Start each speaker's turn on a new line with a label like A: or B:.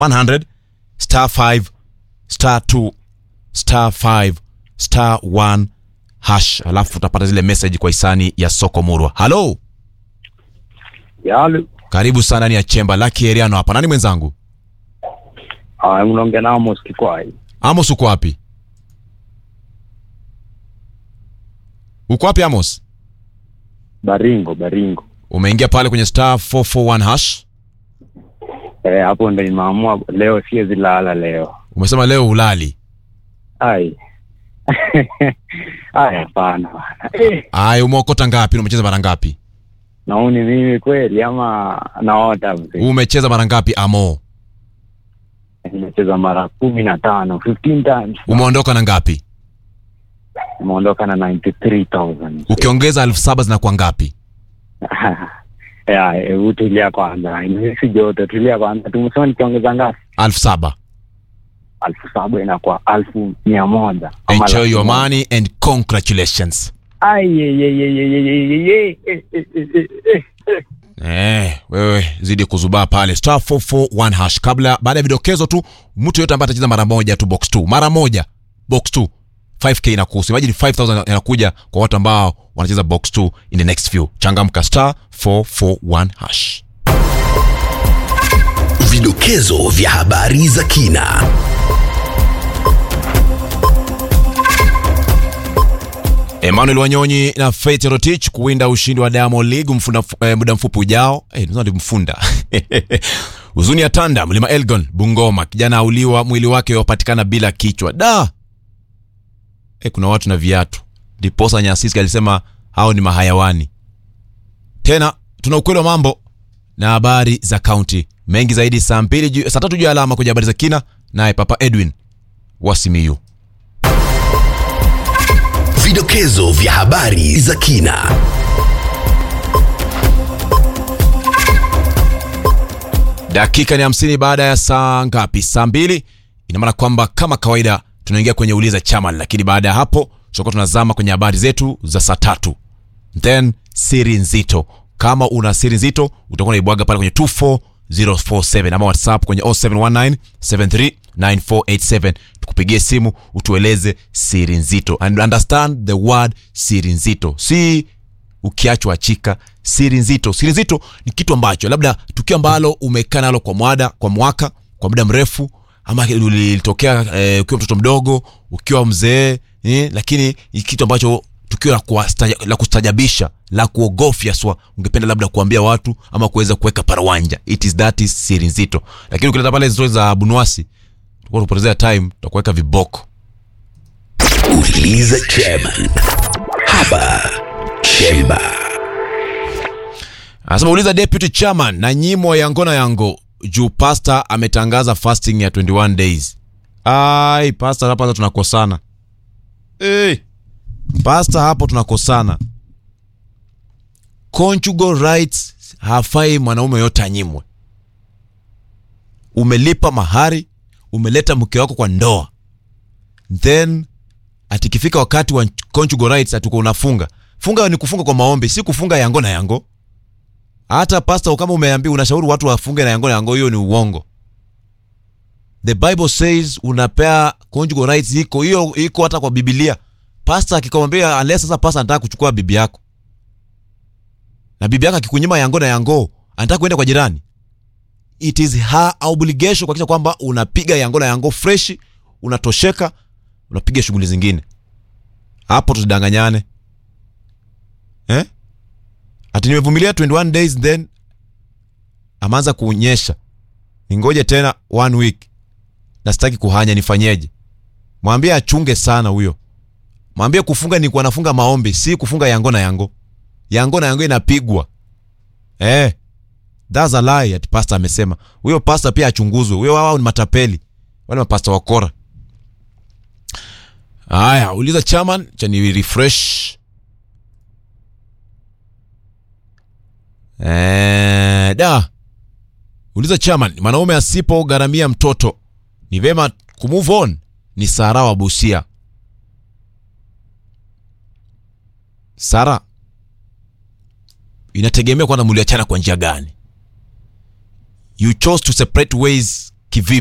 A: 100 star 5 star 2 star 5 star 1 hash alafu utapata zile message kwa hisani ya soko murwa halo
B: Yalu.
A: karibu sana ni ya chemba laki eriano hapa nani mwenzangu
B: Ah, unaongea na Amos Kikwai.
A: amos uko wapi uko wapi amos
B: Baringo, Baringo.
A: umeingia pale kwenye star 441 hash
B: Eh, hapo ndo nimeamua leo siwezi lala leo.
A: umesema leo ulali
B: Ai. Ai, hapana bana. Eh,
A: aya umeokota ngapi na umecheza mara ngapi
B: nauni mimi kweli ama naota mzee.
A: umecheza mara ngapi amo
B: Nimecheza mara kumi na tano, 15 times.
A: umeondoka na ngapi
B: Nimeondoka na 93,000.
A: ukiongeza elfu saba zinakuwa ngapi
B: Ya, hebu tulia kwanza. Si joto, tulia kwanza. Tumesema nikiongeza ngapi?
A: elfu saba
B: Alfu saba inakuwa alfu mia moja. Ama
A: enjoy
B: laki
A: your
B: moja.
A: money and congratulations
B: Ai, ye, ye, ye, ye, ye, ye, ye, ye, eh, eh, eh, eh, eh, eh.
A: Eh, wewe zidi kuzubaa pale star 441 hash kabla baada ya vidokezo tu mtu yote ambaye atacheza mara moja tu box 2 mara moja box 2 5k inakuhusu imagine 5000 inakuja kwa watu ambao wanacheza box 2 in the next few changamka star 441 hash
C: Vidokezo vya habari za kina.
A: Emmanuel Wanyonyi na Faith Rotich kuwinda ushindi wa Diamond League mfunda, eh, muda mfupi ujao. Eh, hey, ndi mfunda huzuni ya tanda mlima Elgon Bungoma, kijana auliwa, mwili wake wapatikana bila kichwa da. Eh, kuna watu na viatu. Diposa Nyasisi alisema hao ni mahayawani. Tena tuna ukweli wa mambo na habari za kaunti mengi zaidi saa mbili juu- saa tatu juu ya alama kwenye habari za kina, naye Papa Edwin Wasimiyu.
C: Vidokezo vya habari za kina.
A: dakika ni hamsini baada ya saa ngapi saa mbili ina maana kwamba kama kawaida tunaingia kwenye uliza chaman lakini baada ya hapo tutakuwa tunazama kwenye habari zetu za saa tatu then siri nzito kama una siri nzito utakuwa naibwaga pale kwenye 24047 ama whatsapp kwenye 0719 739487 tukupigie simu utueleze siri nzito and understand the word siri nzito si ukiachwa achika siri nzito siri nzito ni kitu ambacho labda tukio ambalo umekaa nalo kwa mwada kwa mwaka kwa muda mrefu ama lilitokea eh, ukiwa mtoto mdogo ukiwa mzee eh, lakini ni kitu ambacho tukio la, kuwastaja- la kustajabisha la kuogofya swa ungependa labda kuambia watu ama kuweza kuweka parawanja it is that is siri nzito lakini ukileta pale stori za bunwasi tutakuwa tupotezea time tutakuweka viboko
C: Uliza chairman. Hapa Chemba.
A: anasema uliza deputy chairman na nyimo yangona yango juu pasta ametangaza fasting ya 21 days ai pasta hapa sasa tunakosana hey. pasta hapo tunakosana conjugal rights hafai mwanaume yote anyimwe umelipa mahari umeleta mke wako kwa ndoa then atikifika wakati wa conjugal rights atuko unafunga funga ni kufunga kwa maombi si kufunga yango na yango hata pasta kama umeambia unashauri watu wafunge na yango na yango hiyo ni uongo the bible says unapea conjugal rights iko hiyo iko hata kwa biblia pasta akikwambia unless sasa pasta anataka kuchukua bibi yako na bibi yako akikunyima yango na yango anataka kuenda kwa jirani it is her obligation kuhakikisha kwamba unapiga yango na yango fresh unatosheka unapiga shughuli zingine hapo tusidanganyane eh? ati nimevumilia 21 days then ameanza kunyesha ningoje tena one week na sitaki kuhanya nifanyeje mwambie achunge sana huyo mwambie kufunga ni kuwa nafunga maombi si kufunga yango na yango yango na yango inapigwa eh that's a lie ati pastor amesema huyo pastor pia achunguzwe huyo wao ni matapeli wale mapasta wakora haya uliza chairman cha ni refresh Eh, da uliza chairman mwanaume asipogharamia mtoto ni vema kumove on ni sara wa busia sara inategemea kwanza muliachana kwa njia gani you chose to separate ways kivipi